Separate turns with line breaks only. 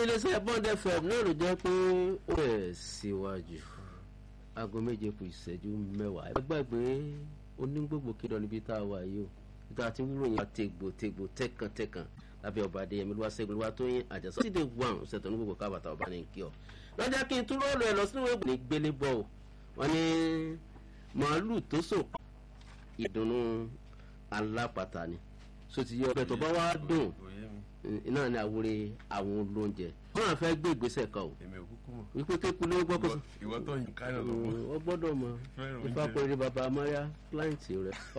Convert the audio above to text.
iléeṣẹ́ bond fm náà ló jẹ́ pé ó rẹ̀ síwájú aago méje kù ìṣẹ́jú mẹ́wàá ẹ gbàgbé onígbògbò kéde níbi tá a wà yìí o níta tí wúrò yẹn tegbò tegbò tẹkàntẹkàn lábẹ́ ọba adéyẹmí ló wá ṣẹ́gun ló wá tó yín àjẹsọ́ síde wàn ṣètò onígbògbò kábàtà ọba ní kí ọ. lọ́jà kí n tún rọ́ọ̀lù ẹ̀ lọ sínú ìwé ní gbélé bọ́ o wọ́n ní màálù tó sò ìdùnnú alápàtà ni so ti yẹ ọbẹ̀ tó bá wá dùn iná ni àwòrán àwọn olóúnjẹ wọn à fẹ́ gbé ìgbésẹ̀ kan o
èmi ò kúkú mọ̀.
wípé kéku ló gbọ́ kó sọ
ìwọ tó yìn káyọ̀ lọ́wọ́.
ọ gbọ́dọ̀ mọ
Fẹ́ràn
ifá
oúnjẹ.
péré baba amáyá kíláǹtì rẹ